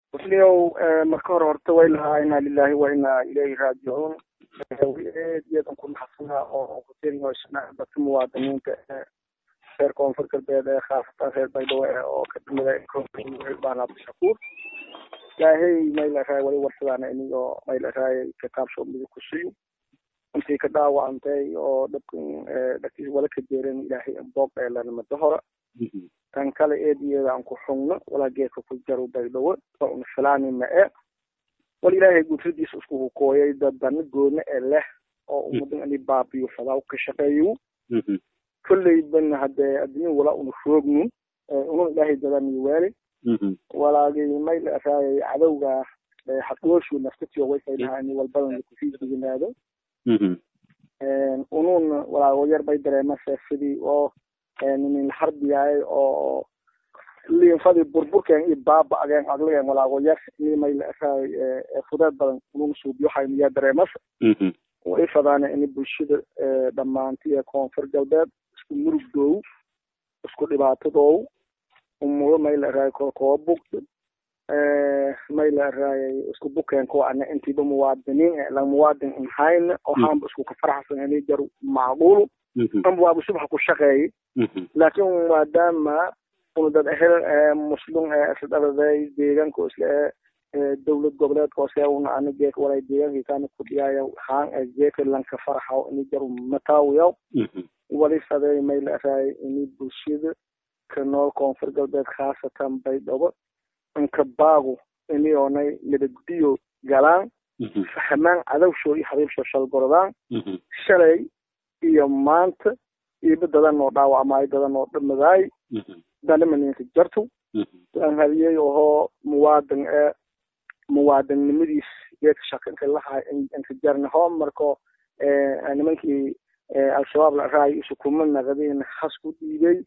musliyow marka hore horta way lahaa inaa lilahi wa inaa ilayhi raajicuun aad iyo aad aan ku naxsanaa oo kutiriyosna dadka muwaadiniinta reer koonfur galbeed ee khaasatan reer baydhabo eh oo ka dhimida baan abdishakuur ilaahay may laraay wali warsadaan inigoo may laraay kitaabsho midig ku siyo intii ka dhaawacantay oo dhabkan dhagtiis wala ka jeeran ilaahay boog ee lanimada hora tan kale eediyeeda aan ku xugno walaa geedka ku jaro baydhabo waa una filaani ma e wal ilaahay gudradiisa isku hukooyay dadana goona ee leh oo ummadan ini baabiyo fadaa ka shaqeeyo kolleyban hadee adduunya walaa una roognu una ilaahay dadaniyo waali walaagay may la raayay cadowga xaqooshu naftatiyo way saynaha ini walbadan kusii diginaado unun walaago yar bay dareemase sidii oo nin harbiyaay oo liinfadii burburkeen iyo baaba-ageen adligeen walaago yar ini may la raay fudeed badan unun suubiyohay miyaa dareemasa way fadaana ini bulshada dhammaanti ee koonfur galbeed isku murugdoow isku dhibaatadoow umudo may la raayay kolkoo bugda may la raayay isku bukeen kuwa ana intiiba muwaadiniin la muwaadin inhayna oo haanba isku ka faraxsan ini jar macquulu amba waaba subaxa ku shaqeeyay laakiin maadaama una dad ehel muslim ee isdhaladay deegaanka isla ee dowlad goboleed hoose una ana geek walay deegaankii kaana ku dhiyaayo haan ee geeka lanka faraxaw ini jar mataawiyaw wali faday may la raayay ini bulshada ka nool koonfur galbeed khaasatan baydhabo inka baagu ini oonay nabaddiyo galaan fahmaan cadowsho iyo habiibsho shalgorodaan shalay iyo maanta iiba dadan oo dhaawacmaayo dadan oo dhamadaay danimaninka jarto aan hadiyey ohoo muwaadin ee muwaadinnimadiis geedka shakanka lahay inka jarnaho marko nimankii al-shabaab la raay isukuma naqdeen has ku dhiibay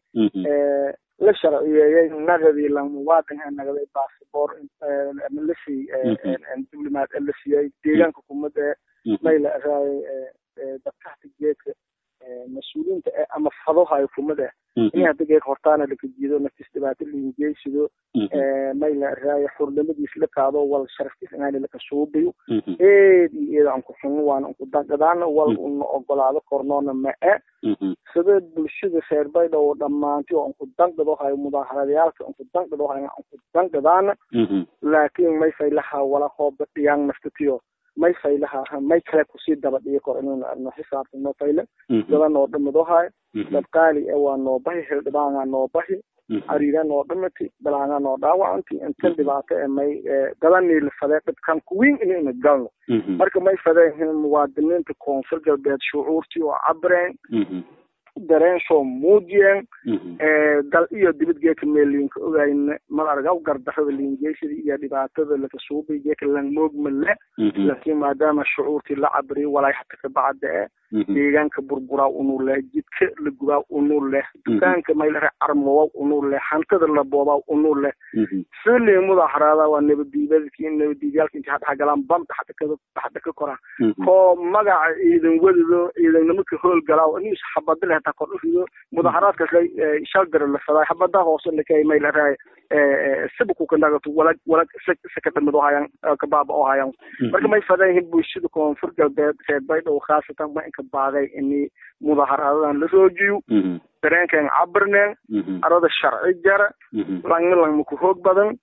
la sharciyeeyey naqdii la muwaadin ee naqday bassabor lasi diblomaad ee la siiyey deegaanka kumada may la raayay dadkahta geedka mas-uuliyiinta ee ama fadohayo kumada in hadda geedka hortaana laka jiido naftis dhibaato liingeysido may la raaya xurnimadiis la qaado wal sharaftiis inaani laka suubiyo eed iyo eed aan ku xuno waana unku dangadaana wal una ogolaado kornoona ma e sida bulshada reer baydhabo dhammaanti oo unku dangado hayo mudaaharadayaalka unku dangado hayo unku dangadaana laakiin may faylaha wala hooba dhiyaan naftatiyo may faylaha may kale kusii daba dhigi kor inuu arno xisaabta noo fayle daba noo dhamado hayo dad qaali e waa noo bahi hildhibaangaa noo bahi ariira noo dhamati balaanga noo dhaawacanti intan dhibaato e may dadanii la fadee dhibkan kuwiin inayna galno marka may fadeen muwaadiniinta koonfur galbeed shucuurtii oo cabreen dareensoo muujiyeen dal iyo dibad geeka meeliinka ogayna mal argaw gardarada liingeysada iyo dhibaatada laka suubay geeka langmoogma le laakiin maadaama shucuurtii la cabriyo walaay hata kabacda e deegaanka burburaa unuu leh jidka la gubaa unuu leh dukaanka maylare carmowa unuu leh hantada la boobaa unuu leh sili mudaharaada waa nabadiibadki nabadiibyaalka inti hadhaxa galaan bamta hada ka hada ka koraa koo magaca ciidan wadido ciidannimo ka hool galaa nis xabada leh hataa kor urido mudaharaadkaas la shaldara la fadaa xabada hoose lakay may laraay sibaku ka nagato walag walag sakadamid oo hayaan kabaaba oo hayaan marka may fadayihin bulshada koonfur galbeed reer baydhabo khaasatan ma inka baaday ini mudaharaadadan la roojiyo dareenkan cabirneen arada sharci jara langna langma ku hoog badan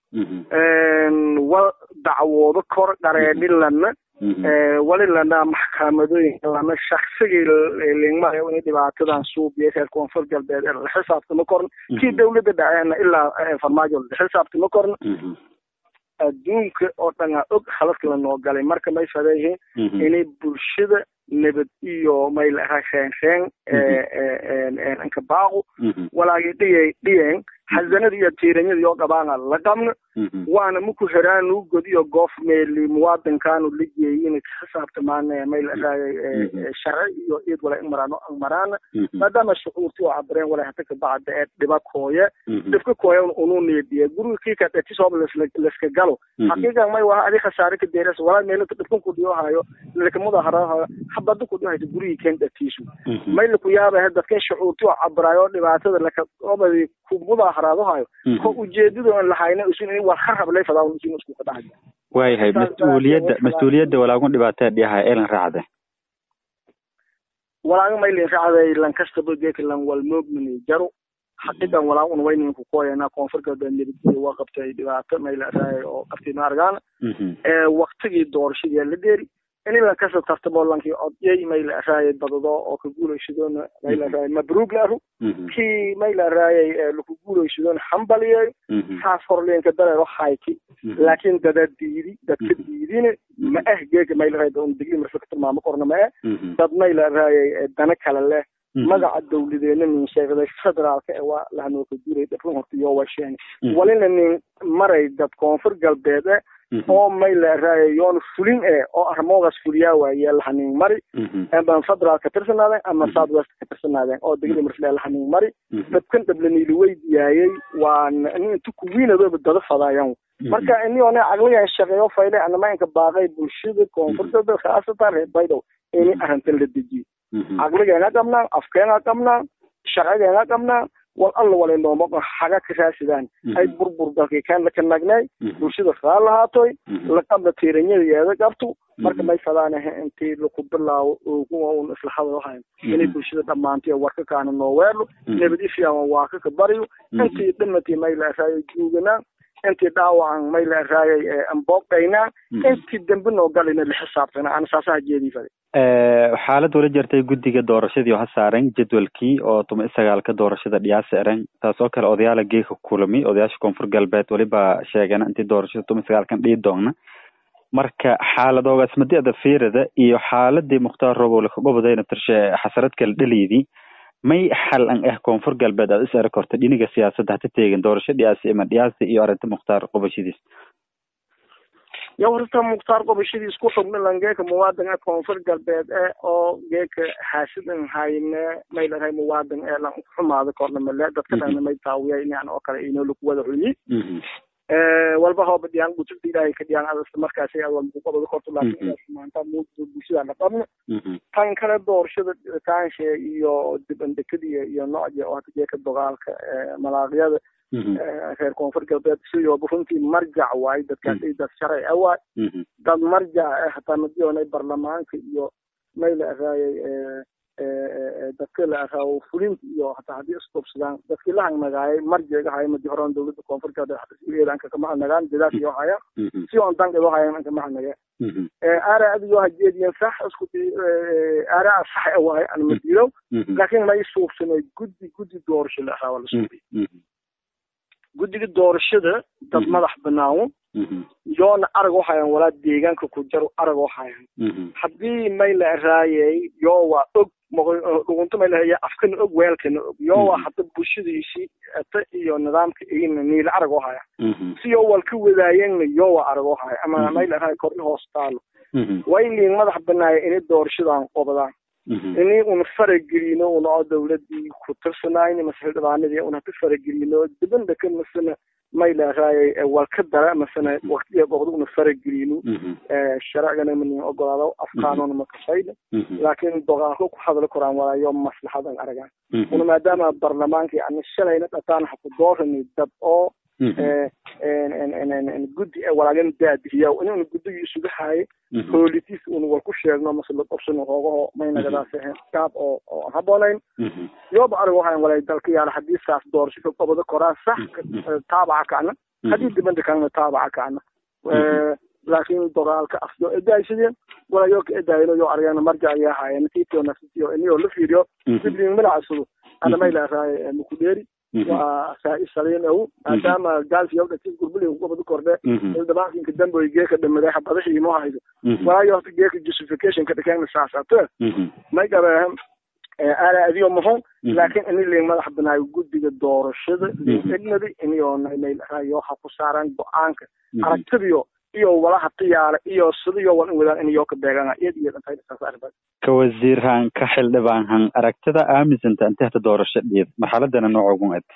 wal dacwoodo kor dhareedhi lana wali lana maxkamadooyinka lana shaksigii lingmayo in dhibaatadan suubiya reer koonfur galbeed la xisaabtama korna kii dawladda dhaceena ilaa farmaajo la xisaabtama korna adduunka oo dhanaa og haladka lanoo galay marka may fadeyihiin inay bulshada nabad iyo may lahaa reenreen inka baaqu walaagay dhiyay dhiyeen xasanada iyo tiiranyada iyo dhabaana la qabna waana maku heraanu godiyo goof meeli muwaadinkaanu la geeyin xisaabtamaana may lahaay sharci iyo ciid wala imaraano maraana maadaama shucuurtii oo cabreen wala hata kabacda ee dhiba kooye dhibka kooye unu neediya guriga kii ka dhatisooba laska galo xaqiiqan may waha adi khasaare ka deeras walaa meelata dhibkan ku dhiyo hayo lakamuda harahayo habada ku dhiyo haysa gurigii keen dhatiisu may laku yaaba dadkan shucuurtii oo cabraayo dhibaatada laka obadi kumuda mudaharaadahayo ko ujeedada aan lahayna usin in war harhablay fadaa usin isku ka dhahay waayahay mas-uuliyadda mas-uuliyadda walaagun dhibaataa dhiyaha elan raacde walaaga maylin raacday lankastaba geeka lan walmoogmini jaro xaqidan walaa un waynin ku koyana koonfur galbeed nabadgelyo waa qabtay dhibaato maylaaraay oo qabtay maargaana ee waktigii doorashadii la dheeri in lankasta tartamo lankii odyay maylaaraay badado oo ka guulaysadoona maylaaraay mabruug laaru kii maylaaraayay laku guulaysadoona hambaliyay saas horleenka dareero hayti laakiin dada diidi dadka diidine ma ah geega maylaaraay un digli marfa ka tilmaamo korna ma ah dad maylaaraayay dana kale leh magaca dawladeena nin sheegday federaalka ee waa lahanoo ka guuray dhafrun horta iyo waa sheegay walina nin maray dad koonfur galbeed e oo maylaaraaya yoon fulin e oo armoogaas fuliyaa waaye lahanin mari ama federaal ka tirsanaadeen ama south west ka tirsanaadeen oo degli marfle lahanin mari dadkan dhablaniili weydiyaayey waa nin inta kuwiinadooba dada fadaayan marka iniyoona caqligan shaqeeyo fayle anamainka baaqay bulshada koonfur galbeed khaasatan reer baydow ini arrintan la dejiyo caqligeena qabnaa afkeena qabnaa sharcigeena qabnaa wal alla wala nooma xaga ka raadsadaan ay burbur dalkii kaan la kanagnay bulshada kaa lahaatoy laqabla tiiranyadeeda qabto marka may fadaanaha intii laku bilaawo kuwa un isla hadalhayn inay bulshada dhammaantay warka kaana noo weerlo nabad ifyama waa ka ka baryo intii dhimatay may laaraayo juuganaa intii dhaawacan may laaraayay ambooqaynaa intii dambe noo galina la xisaabtana ana saasaha jeedii fade xaalad wala jirtay guddiga doorashadii oo ha saaren jadwalkii oo tuma isagaalka doorashada dhiyaasa eran taas oo kale odayaala geeka kulami odayaasha koonfur galbeed weliba sheegana intii doorashada tuma isagaalkan dhii doona marka xaaladoogaas madiada fiirada iyo xaaladii mukhtaar robow lakagobadayna tirshe xasarad kale dhaliydii may xal an ah koonfur galbeed aad is arag horta dhiniga siyaasadda hata teegin doorasho dhiyaasi ima dhiyaasi iyo arrinta mukhtaar qobashadiis yo horta mukhtaar qobashadiis ku xubna langeeka muwaadin e koonfur galbeed e oo geeka haasidan hayne may larahay muwaadin ee lan xumaada korna male dadka dhana may taawiya inaan oo kale inoo lagu wada xuyi walba hooba dhiyaan gutubta ilaahay ka dhiyaan adas markaasi walku qabado korto laakiin maanta bulshada la qabno tan kale doorashada kaanshe iyo dibandekadiya iyo noocya oo hata geeka dagaalka malaaqyada reer koonfur galbeed sidooba runtii marjac waaye dadkaas dad sharci a waay dad marjac eh hataa madiyoonay barlamaanka iyo may la araayay dadka la araawo fulinta iyo hataa haddii isqubsadaan dadkii la hangnagaayay marjiga haya madi horan dowladda koonfur galbeed xabasigeeda anka kama hangnagaan dadaas iyo haya si on danka iyo hayan anka ma hangnaga aara adigo hajeediyan sax isku aara sax a waaye an madiilow laakiin ma isuubsanay guddi guddi doorasho la araawa la suubiy guddiga doorashada dad madax banaan yoona arag u hayan walaa deegaanka ku jaro arag u hayan haddii may la araayay yoo waa og dhugunto may lahaya afkana og weelkana og yoo waa hadda bulshadiisii ata iyo nidaamka igina niila arag u haya si yoo wal ka wadaayeenna yoo waa arag u haya ama may la araaya kordhi hoos taalo way liin madax banaaya inay doorashadan qobdaan ini una faragelino una oo dawladii ku tirsanayni mase xildhibaanadii una ka faragelino dibanda ka masana may laaraayay wal ka dara masana waqtiga goobda una faragelino sharcigana manin ogolaado afkaanona makasayna laakiin dogaalka ku hadli koraan walaayo maslaxadan aragaan una maadaama barlamaanka yani shalayna dhataan haku doorani dad oo guddi walaagan daadihiya inuna guddigii isugu haaye hoolitiis una wal ku sheegno mase la qabsano hoogaho maynagadaas ahayn gaab oo oo aan haboonayn yooba arig waxaan walay dalka yaala haddii saas doorasho ka qobado koraan sax taabaca kacna haddii dibanda kalena taabaca kacna laakiin dagaalka afyo edaaysadeen walayo ka edaayno yo argana marjac ayaa haayeen tiitio nafsitiyo iniyoo la fiiriyo dibliin milacasudo ana maylaaraaye mukudheeri waa saa-i saliin ow maadaama gaalkiyo dhatis gurbulin kubadu kordhe xildhibaankinka damboy geeka dhamaday xabadahiimo haydo waayo horta geeka justification ka dhakeen saasato may gabeehan aana adiyo muhum laakiin ini liin madax banaayo guddiga doorashada egnada iniyoo namaylayo ha ku saaraan go-aanka aragtidiyo iyo walaha tiyaale iyo sidiyo wal in wadaan iniyoo ka beegana iyad iyo dhantaysaas arba ka wasiirhan ka xildhibaanhan aragtida aamisanta inta hata doorasho dhiid marxaladana noocogun ed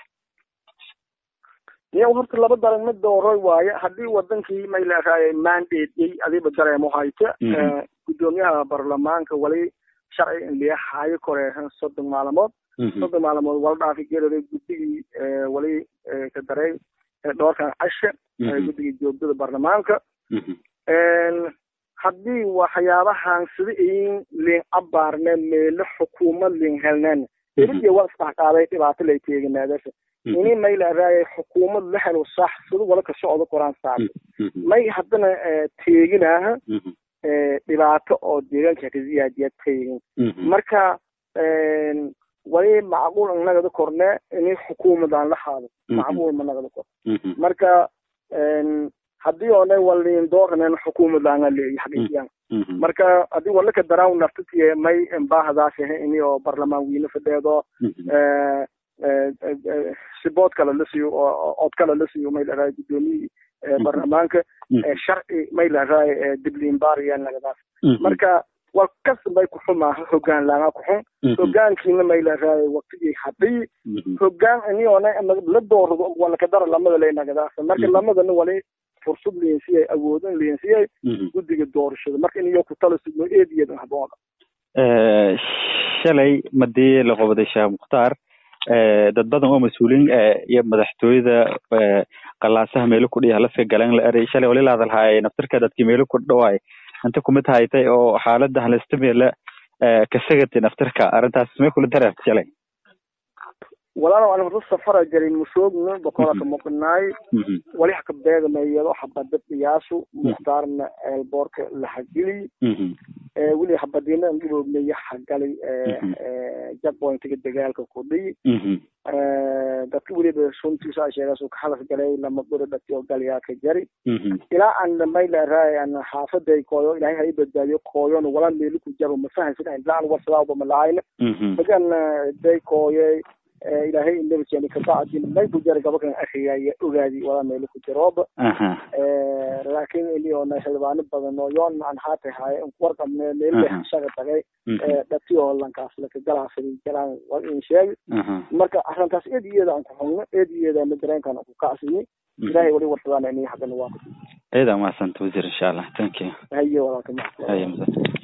niya horta laba daran mid dooroy waaye haddii wadankii may leeraayay mandate adiba dareemo hayta guddoomiyaha baarlamaanka wali sharci in liya haayo koreehan soddon maalmood soddon maalmood wala dhaafi geelada guddigii wali ka daray dhoorkan cashe guddigii joogdada baarlamaanka haddii waxyaabahan sida in liin abaarne meelo xukuumad liin helneen eliya waa isdhaqaaday dhibaato lay teeganaadasha ini may laaraayay xukuumad la helo sax sida wala ka socdo qoraan saarta may haddana teeginaaha dhibaato oo deegaanka ka ziyaadiya teegin marka wali macquul an nagada korne ini xukuumadaan la haado macquul ma nagada kor marka haddii oonay waliin doornen xukuumadaan leeyi xaqiiqiyan marka haddii wala ka daraan naftatiye may baahdaashe ini oo barlamaan wiine fadheedo sibood kale la siiyo oo cod kale la siiyo may laraay guddoomiyii baarlamaanka sharci may laraay dibliinbaariya nagadaas marka waa kasbay kuxumaaha hogaan laanga kuxun hogaankiina may laraay waqtigii hadii hogaan iniona la doorado wala kadara lamada lay nagadaas marka lamadana wali fursad liinsiyay awoodin liinsiyay guddiga doorashada marka iniyo ku tala sugno eediyeedan haboona shalay madii la qobaday sheekh mukhtaar dad badan oo mas-uuliin iyo madaxtooyada qalaasaha meelo kudhiya halafka galan la eray shalay wali laadalhaay naftirka dadkii meelo ku dhawaay inta kumid haytay oo xaalada halista meela kasagati naftirka arrintaas may kula dareerta shalay walaalow aan horta safara jarin mushoogna boqolaka muqnaay wali haka beegamayado habada dhiyaasu mukhtaarna eelboorka lahagili weli habadina ngiloognaya hagalay jackpointiga dagaalka kudhiy dadka weliba suntiisa sheegaas ka halas galay lama guri dhati oo galyaa ka jari ilaa aan may laraay aan xaafaday kooyo ilaahay hay badbaadiyo kooyon wala meeli ku jaro mafahansin ilaa aan warsadaaba malaayna bagan day kooyey ilaahay inabajeni kabacdi may ku jara gabakan akhriyaya ogaadi wala meelo ku jirooba laakiin iliyoona xildhibaano badan oo yoon aan haatay haaye warqabne meelba hashaga tagay dhati oo lankaas laka galaasadi galaan war in sheegi marka arrintaas eed iyada aan ku xugno eed iyadana dareenkan ku kacsini ilaahay wali warsadaan ini haddana waa ciidan mahadsanto wasiir insha allah thank you haye walaalka haye